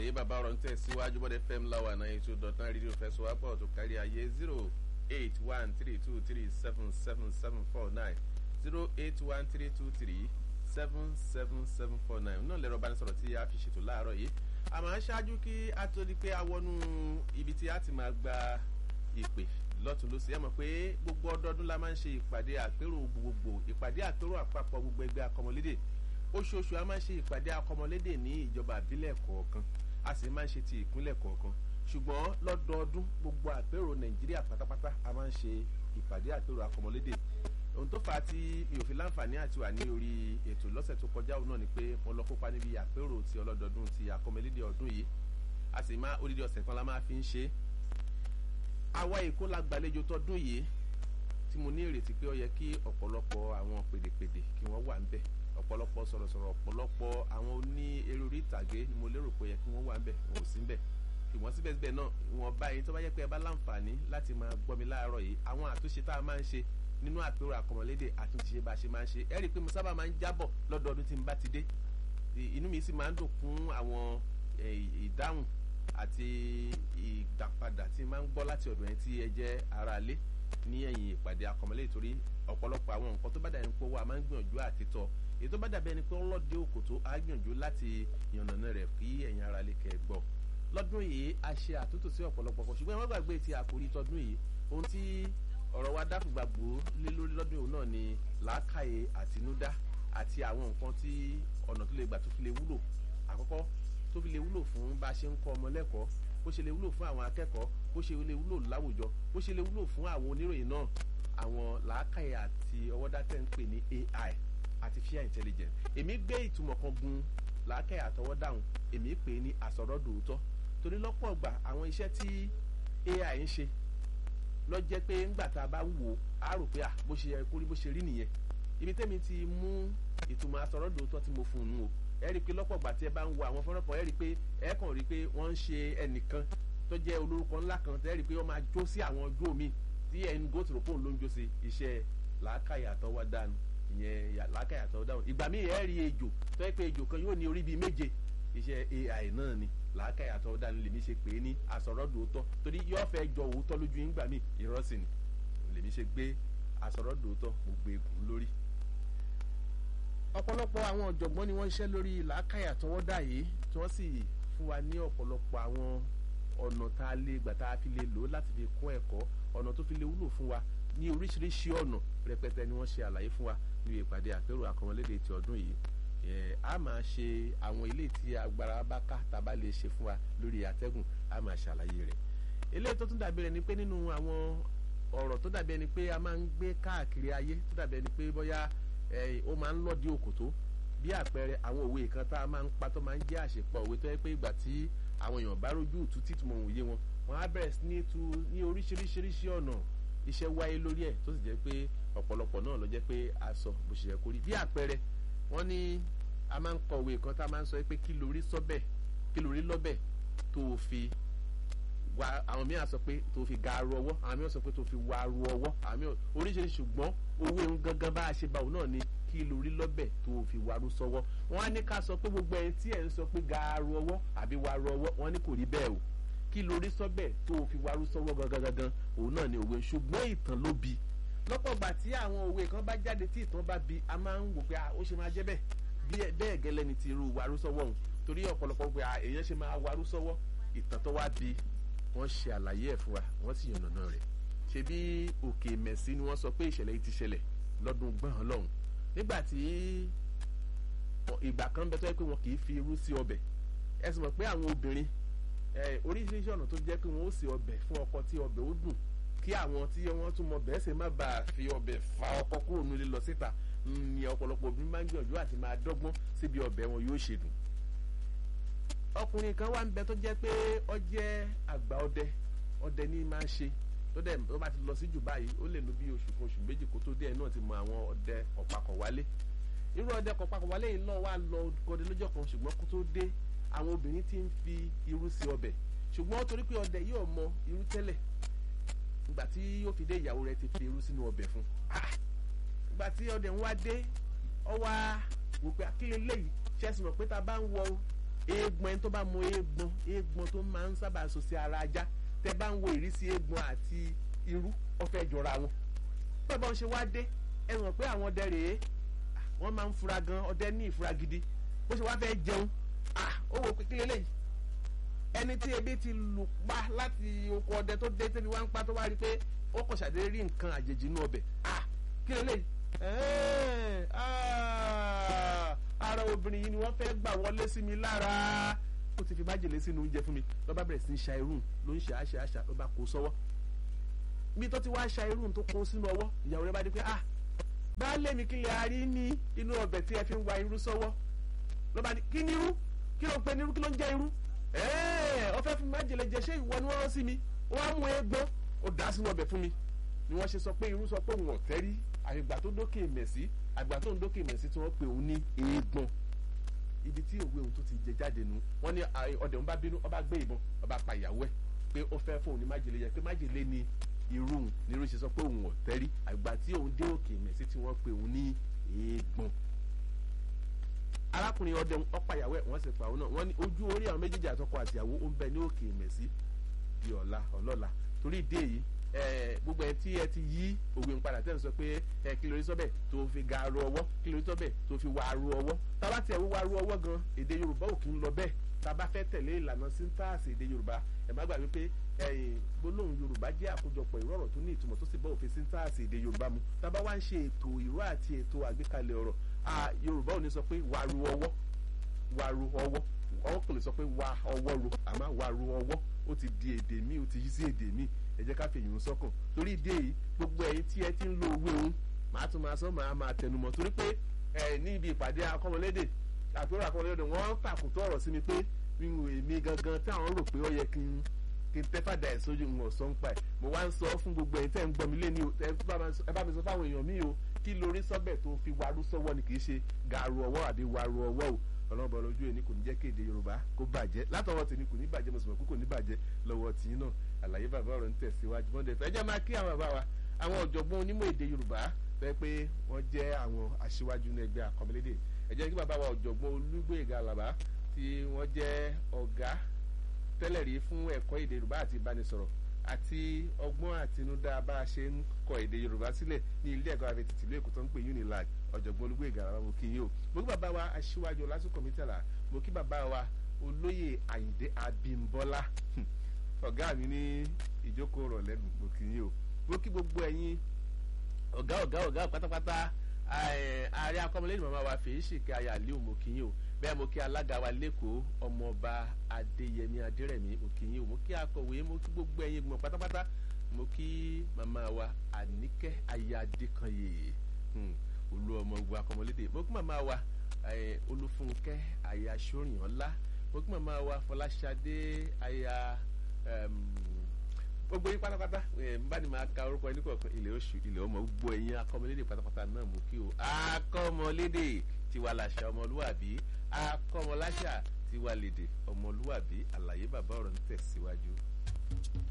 rèé bàbá ọ̀rọ̀ ń tẹ̀síwájú bọ́dẹ fm láwa náà ètò dọ̀tán rédíò fẹsọ̀wápọ̀ tó kárí ayé zero eight one three two three seven seven seven four nine zero eight one three two three seven seven seven four nine náà lẹ́rọ bá ní sọ̀rọ̀ tí a fi ṣètò láàárọ̀ yìí àmọ́ ṣáájú kí a tó di pé a wọnú ibi tí a ti máa gba ìpè lọ́tún lọ́sí ẹ mọ̀ pé gbogbo ọdọọdún la máa ń ṣe ìpàdé àpérò gbogbogbò ìpàdé àpérò àpapọ̀ gbogbo ẹgbẹ́ akọmọlédè oṣooṣù a máa ń ṣe ìpàdé akọmọlédè ní ìjọba àbílẹ̀ kọ̀ọ̀kan a sì máa ń ṣe ti ìpínlẹ̀ kọ̀ọ̀kan ṣùgbọ́n lọ́dọọdún gbogbo àpérò nàìjíríà pátápátá a máa ń ṣe ìpàdé àpérò akọmọlédè ohun tó fà á tí mi ò fi láǹfààní àti wà ní orí ètò lọ́sẹ̀ tó kọjá òun náà ni pé mo lọ kópa níbi àpérò ti ọlọ́dọọdún ti akọmọlédè ọdún yìí a sì máa odidi ọ̀sẹ̀ kan la máa fi ń ṣe é àwa èkó la gbàlejò tọdún yìí tí mo ní ìrètí pé ó yẹ kí ọ̀pọ̀lọpọ̀ àwọn pèdèpèdè kí wọ́n wà ńbẹ̀ ọ̀pọ̀lọpọ̀ sọ̀rọ̀sọ̀rọ̀ ọ̀pọ̀lọpọ̀ àwọn oní eré orí ìtàgé ni mo lérò pé ó yẹ kí wọ́n wà ńbẹ̀ wọn ò sí ńbẹ̀ ṣùgbọ́n síbẹ̀síbẹ̀ náà wọn bá yín tó bá yẹ pé ẹ bá láǹfààní láti máa gbọ́ mi láàárọ̀ yìí àwọn àtúnṣe tá a máa ń ṣe nínú àpérò àkọmọlédè àtúnṣe bá a ṣe máa ń ṣe ẹ rí i pé mo sábà máa ń jábọ̀ lọ́dọọdún tí n bá ti dé inú mi sì máa ń dùn fún àwọn ìdáhùn àti ìdàpadà tí máa ń gbọ́ láti ọ̀dọ̀ yẹn tí ẹ jẹ́ ara lé ní ẹ̀yìn ìpàdé akọmọlé torí ọ̀pọ̀lọpọ̀ àwọn nǹkan tó bá dàbí pé wà máa ń gbìyànjú àti tọ́ èyí tó bá dàbí ẹni pé ọlọ́dẹ òkòtó á gbìyànjú láti yànnàná rẹ̀ kí ẹ̀yin ara lè kẹ́ gbọ́ lọ́dún yìí a ṣe àtúntò sí ọ̀pọ̀lọpọ̀ kan ṣùgbọ́n ẹ má gbàgbé ti àkórí tọdún yìí ohun tí ọ̀rọ̀ wa dákùgbàgbò lé lórí lọ́dún yìí náà ni làákàyè àtinúdá àti àwọn nǹkan tí ọ̀nà tó lè gbà tó fi lè wúlò àkọ́kọ́ tó fi lè wúlò fún bá a ṣe ń kọ́ ọmọ lẹ́kọ̀ọ́ bó ṣe lè wúlò fún àwọn akẹ́kọ̀ọ́ bó ṣe lè wúlò láwùjọ bó ṣe lè wúlò fún àwọn oníròyìn náà àwọn làákàyè àti ọwọ́dátẹ́ ń pè ní ai artificial intelligence èmi gbé ìtumọ̀ kan gun làákàyè àtọwọ́dáhùn èmi pè é ní àsọ̀rọ̀dòótọ́ torí lọ́pọ̀ ọgbà àwọn iṣẹ́ tí ai ń ṣe lọ jẹ́ pé ńgbà tá a bá wò ó á rò pé à bó ṣe yẹ kó rí bó ṣe rí nìyẹn ibi tẹ́mi ti mú ìtumọ̀ àsọ̀rọ̀dòótọ́ tí mo fún un nù o ẹ rí i pé lọ́pọ̀ ìgbà tí ẹ bá ń wo àwọn fọ́nrán kan ẹ rí i pé ẹ kàn rí i pé wọ́n ń ṣe ẹnìkan tó jẹ́ olórúkọ ńlá kan tẹ́ rí i pé wọ́n máa jó sí àwọn ọjọ́ mi tí ẹni gò tòrò pòun ló ń jó sí iṣẹ́ làákàyà àtọwọ́ dànù ìyẹn làákàyà àtọwọ́ dànù ìgbà míì ẹ rí ejò tó yẹ pé ejò kan yóò ní orí bíi méje iṣẹ́ ai náà ni làákàyà àtọwọ́ dànù lèmi ṣe pè é ní àsọ̀rọ̀dòótọ́ torí yóò fẹ́ jọ òótọ́ lójú yín gbà míì ìrọ́sìn lèmi ṣe gbé àsọ̀rọ̀dòótọ́ mo gbé egun lórí ọ̀pọ̀lọpọ̀ àwọn ọ̀jọ̀gbọ́n ni wọ́n ń ṣiṣẹ́ lórí làákàyà tọwọ́dà yìí tí wọ́n sì fún wa ní ọ̀pọ̀lọpọ̀ àwọn ọ̀nà tá a lè gbà tá a fi lè lò ó láti fi kún ẹ̀kọ́ ọ̀nà tó fi lè wúlò fún wa ní oríṣiríṣi ọ̀nà rẹpẹtẹ ni wọ́n ṣe àlàyé fún wa níbi ìpàdé àpérò àkọmọlédè ti ọdún yìí a máa ṣe àwọn ilé tí agbára bá ká tá a bá lè ṣe fún wa lórí àtẹ́gùn a máa ṣàlàyé rẹ̀ eléyìí tó tún dàbí rẹ̀ ni pé nínú àwọn ọ̀rọ̀ tó dàbí ẹni pé a máa ń gbé káàkiri ayé tó dàbí ẹni pé bóyá ó máa ń lọ́ọ̀dí òkòtó bí àpẹẹrẹ àwọn òwe kan tá a máa ń pa tó máa ń jẹ́ àṣepọ̀ òwe tó yẹ pé ìgbà tí àwọn èèyàn bá rójú ìtú títí mọ̀ òye wọn wọn á bẹ̀rẹ̀ sí ní tu ní oríṣiríṣiríṣi ọ̀nà iṣẹ́ wáyé lórí ẹ̀ tó sì jẹ́ pé ọ̀pọ̀lọpọ̀ náà ló jẹ́ pé a sọ bó ṣe yẹ kó rí bí àpẹẹrẹ wọ́n ní a máa ń kọ òwe kan tá a máa ń sọ pé kí lórí sọ́bẹ̀ kí lórí lọ́bẹ̀ tó fi wa àwọn mìíràn sọ pé tó fi ga aru ọwọ́ àwọn mìíràn sọ pé tó fi wa aru ọwọ́ àwọn mìíràn oríṣiríṣi ṣùgbọ́n owó ehun gangan bá a ṣe báwo náà ni kí lórí lọ́bẹ̀ tó fi waru sọ́wọ́ wọ́n á ní ká sọ pé gbogbo ẹni tí ẹ̀ ń sọ pé ga aru ọwọ́ àbí waru ọwọ́ wọ́n ní kò rí bẹ́ẹ̀ o kí lórí sọ́bẹ̀ tó fi waru sọ́wọ́ gangan gangan òun náà ni òwe ṣùgbọ́n ìtàn ló bi lọ́pọ̀ gbà tí àwọn òwe kan bá jáde tí ìtàn bá bi a máa ń wò pé ó ṣe máa jẹ́ bẹ́ẹ̀ bẹ́ẹ̀ gẹ́lẹ́ ni ti irú waru sọ́wọ́ òun torí ọ̀pọ̀lọpọ̀ pé èèyàn ṣe máa waru sọ́wọ́ ìtàn tó wá bi wọ́n ṣe àlàyé ẹ̀ fún wa wọ́n sì yànnàná rẹ̀ ṣe bí òkè mẹ̀sí ni wọ́n sọ pé ìṣẹ̀lẹ̀ yìí ti ṣẹlẹ̀ lọ́dún gbọ̀n lọ́hùn nígbà tí ìgbà kan bẹ tó yẹ pé wọn kì í fi irú sí ọbẹ̀ ẹ sì mọ̀ pé àwọn obìnrin oríṣiríṣi ọ̀nà tó jẹ́ pé wọ́n ó ṣe ọbẹ̀ fún ọkọ tí ọbẹ̀ ó dùn kí àwọn tí wọ́n tún mọ bẹ́ẹ̀ ṣe má bàa fi ọbẹ̀ fa ọkọ kúrò nílé lọ síta ni ọ̀pọ̀lọpọ̀ obìnrin máa ń gbìyànjú àti máa dọ́gbọ́n síbi ọbẹ̀ wọn yóò ṣe dùn ọkùnrin kan wà ń bẹ tó jẹ́ pé ó jẹ́ àgbà ọdẹ ọdẹ ní máa ń ṣe tó dẹ̀ tó bá ti lọ sí jù báyìí ó lè lo bí oṣù kan oṣù méjì kó tó dé ẹ̀ náà ti mọ àwọn ọdẹ ọ̀pàkọ̀ wálé irú ọdẹ ọ̀pàkọ̀ wálé yìí náà wà lọ gọdẹ lọ́jọ́ kan ṣùgbọ́n kó tó dé àwọn obìnrin ti ń fi irú sí ọbẹ̀ ṣùgbọ́n torí pé ọdẹ yóò mọ irú tẹ́lẹ̀ ìgbà tí yóò fi dé ìyàwó rẹ̀ ti fi irú sínú ọbẹ̀ fún ìgbà tí ọdẹ ń wá dé ọ wá wò pé akílẹ̀ léyìí ṣẹ́sìn mọ̀ pé ta bá ń wọ eégbọn ẹni tó bá mọ eégbọn eégbọn tó máa ń sábà so sí ara ajá tẹ bá ń wo ìrísí eégbọn àti irú ó fẹ́ jọra wọn bẹ́ẹ̀ bá ń ṣe wá dé ẹ mọ̀ pé àwọn ọdẹ rèé wọ́n máa ń fura gan ọdẹ ní ìfura gidi bó ṣe wá fẹ́ jẹun ó wò pé kí lélẹ́yìí ẹni tí ebi ti lù pa láti oko ọdẹ tó dé tẹ́bi wá ń pa tó wá rí i pé ó kọ̀ ṣàdédé rí nǹkan àjèjì inú ọbẹ̀ kí lélẹ́yìí ara obìnrin yìí ni wọ́n fẹ́ gbà wọlé sí mi lára ó ti fi májèlé sínú oúnjẹ fún mi ló bá bẹ̀rẹ̀ sí ní ṣa irun ló ń ṣe àṣà àṣà ló bá kó sọ́wọ́ bí tó ti wá ṣa irun tó kó sínú ọwọ́ ìyàwó rẹ̀ bá dé pé ah baálé mi kí lè a rí ní inú ọbẹ̀ tí ẹ fi ń wa irú sọ́wọ́ ló bá ní kí ni irú kí ló ń pe ní irú kí ló ń jẹ́ irú ọ fẹ́ fi májèlé jẹ ṣé ìwọ ni wọ́n rán sí mi wọ́n á mú egbò ó dá sínú ọbẹ̀ fún mi ni wọ́n ṣe sọ pé irú sọ pé òun ọ̀tẹ́ rí àgbà tó dókè mẹ̀sí àgbà tó ń dókè mẹ̀sí tí wọ́n pe òun ní eégbọn ibi tí òwe òun tó ti jẹ jáde nu wọ́n ní ọdẹ òun bá bínú ọba gbé ìbọn ọba pa ìyàwó ẹ̀ pé ó fẹ́ fún òun ní májèlé yẹ pé májèlé ni irú òun ni irú ṣe sọ pé òun ọ̀tẹ́ rí àgbà tí òun dé òkè mẹ̀sí tí wọ́n pe òun ní eégbọn arákùnrin ọdẹ ọ̀pá ìyàwó ẹ̀ wọ́n sì pa òun náà wọ́n ní ojú orí àwọn méjèèjì àtọkọ àtìyàwó ó ń bẹ ní òkè mẹ̀sí di ọ̀la ọlọ́la torí ìdí èyí gbogbo ẹ tí ẹ ti yí òwe ń padà tẹ́lẹ̀ sọ pé ẹ kí lórí sọ́bẹ̀ tó fi ga aru ọwọ́ kí lórí sọ́bẹ̀ tó fi wà aru ọwọ́ tábà tiẹ̀ wíwá aru ọwọ́ gan èdè yorùbá ò kí ń lọ bẹ́ẹ̀ tábà fẹ́ tẹ̀lé ìlànà síntàsì èdè yorùbá ẹ má gbàgbé pé gbólóhùn yorùbá jẹ́ àkójọpọ̀ ìró ọ̀rọ̀ tó ní ìtumọ̀ tó sì bá òfin síntàsì èdè yorùbá mu tábà wá ń ṣe ètò ìró àti ètò àgbékalẹ̀ ọ̀rọ̀ yorùbá ò ní sọ pé wàrú ọwọ́ wàrú ọwọ́ ọwọ́ kò lè sọ pé wà ọwọ́ ro àmọ́ wàrú ọwọ́ ó ti di èdè míì ó ti yí sí èdè míì ẹ jẹ́ ká fèyí ń sọ́kàn torí ìdí èyí gbogbo ẹ̀yin tí ẹ ti ń lo owó òun màá tún máa sọ màá máa tẹnumọ́ torí pé ẹ ní ibi ìpàdé akọ́mọlédè àpérò akọ́mọlédè wọ́n tàkùtọ̀ ọ̀rọ̀ sí mi pé èmi gangan tí àwọn rò pé ó yẹ kí n kí n tẹ́fàdà ẹ̀ sójú ń ọ̀sán pa ẹ̀ mo wá ń sọ fún gbogbo ẹ̀yin tẹ́ ń gbọ́ mi lé ní o ẹ bá mi sọ fáwọn èèyàn mi o kí lórí sọ́bẹ̀ tó fi warú sọ́wọ́ ni kì í ṣe gàrú ọwọ́ àbí warú ọwọ́ o ọlọ́mọbọ lójú ẹni kò ní jẹ́ kéde yorùbá kó bàjẹ́ látọwọ́ tèmi kò ní bàjẹ́ mo sì mọ̀ pé kò ní bàjẹ́ lọ́wọ́ tìyín náà àlàyé bàbá ọ̀rọ̀ ń tẹ̀síwájú bọ́ndẹ̀ fẹ́ jẹ́ máa kí àwọn bàbá wa àwọn ọ̀jọ̀gbọ́n onímọ̀ èdè yorùbá fẹ́ pé wọ́n jẹ́ àwọn aṣíwájú ní ẹgbẹ́ àkọmọlédè ẹ jẹ́ kí bàbá wa ọ̀jọ̀gbọ́n olúgbòyèga àlàbá tí wọ́n jẹ́ ọ̀gá tẹ́lẹ̀ rí fún ẹ̀kọ́ èdè yorùbá àti ìbánisọ̀rọ̀ àti ọgbọ́n àtinúdá bá a ṣe ń kọ èdè yorùbá sílẹ̀ ní ilé ẹ̀kọ́ àfẹ́ tìtìlú èkó tó ń pè unilag ọ̀jọ̀gbọ́n olúgbòyèga àlàbá mo kí yín o mo kí bàbá wa aṣíwájú lásìkò mítàlá mo kí bàbá wa olóyè àyìndé abímbọ́lá ọ̀gá mi ní ìjókòó rọ̀ lẹ́nu mo kì í o mo kí gbogbo ẹ̀yin ọ̀gá ọ̀gá ọ̀gá pátápátá ààrẹ akọ́mọlẹ́yìn màmá wa fèyí ṣìkẹ́ ayé àlíò mo kì í o bẹ́ẹ̀ mo kí alága wa lẹ́kọ̀ọ́ ọmọọba adéyẹmí adérẹ̀mí mo kì í o mo kí akọ̀wé mo kí gbogbo ẹ̀yin gbọ̀n pátápátá mo kí màmá wa àníkẹ́ ayé adékanyè olú ọmọ ogun akọ́mọlédè mo kí màmá wa olúfúnkẹ́ ayé aṣọ́rìnọ́lá mo kí màmá wa fọláṣadé aya gbogbo yín pátápátá bá ní máa ka orúkọ ẹni kọ̀ọ̀kan ilé oṣù ilé ọmọ gbogbo ẹ̀yin akọ́mọlédè pátápátá náà mú kí o akọ́mọlédè tiwa làṣà ọmọlúwàbí akọ́mọláṣà tiwa lédè ọmọlúwàbí àlàyé bàbá ọ̀rọ̀ ń tẹ̀síwájú.